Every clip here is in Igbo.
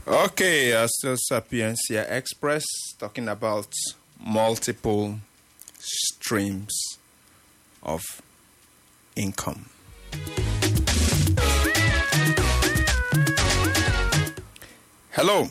Okay, uh, still Sapiencia Express talking about multiple streams of income. Hello.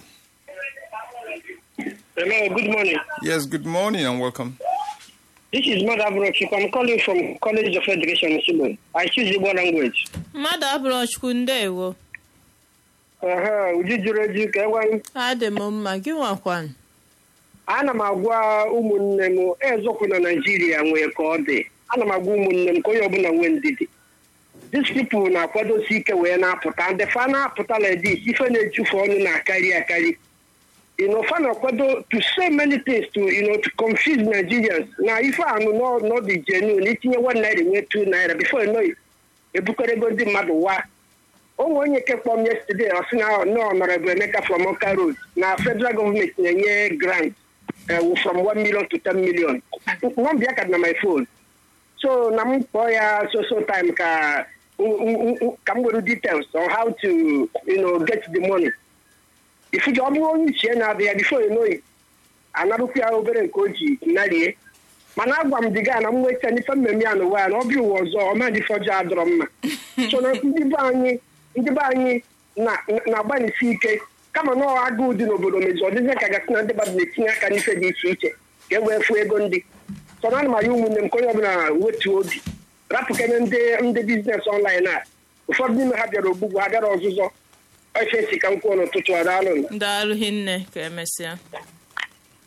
Hello, good morning. Yes, good morning and welcome. This is Mother Brochuk. I'm calling from College of Education in Sibo. I choose Igbo language. mmadụ abụrụ chukwu ndewo Aha, uju juru eju ka enwe adị m mma gị nwakwan ana m agwa ụmụnne m ezokwu na Naịjirịa nwee ka ọ dị ana m agwa ụmụnne m ka onye ọbụla nwee ndidi these people na-akwadosi ike wee na-apụta ndị fa na-apụta like this ife na-ejufe ọnụ na-akarị akarị you know, fa na-akwado to say many things to you know, to confuse Nigerians na ife anụ n'ọdị genuine itinye one naira nwee two naira before you know it ebukarego ndị mmadụ wa onwe onye kekpọ m yesterday ọ sị na nọ Honorable Emeka from Ọka Road na federal government na-enye grant uh, from 1 million to 10 million nọmba ya ka dị na my phone so na m kpọọ ya so so time ka ka m were details on how to you know, get the money ifuji ọ bụrụ onye ichie na-adị ya before you know it anarụkwu ya obere nke o ji narie mana agwa m diga na m nweta n'ife mmemme ya n'ụwa ya na ọ bịa ụwa ọzọ ọmadịfe ọjọọ adọrọ mma so na ndị be anyị ndị be anyị na-agbalịsi ike kama na ọ agụụ dị n'obodo mezi ọdịzi ka gasị na ndị mmadụ na-etinye aka n'ife dị iche iche ka e wee fụọ ego ndị so na ana m aya ụmụnne m ka onye ọbụla wetuo obi rapụkene ndị ndị biznes ọnlaịn a ụfọdụ n'ime ha bịara ogbugbu ha bịara ọzụzọ ofe si ka m kwuo n'ụtụtụ a daalụ daalụ hinne ka emesịa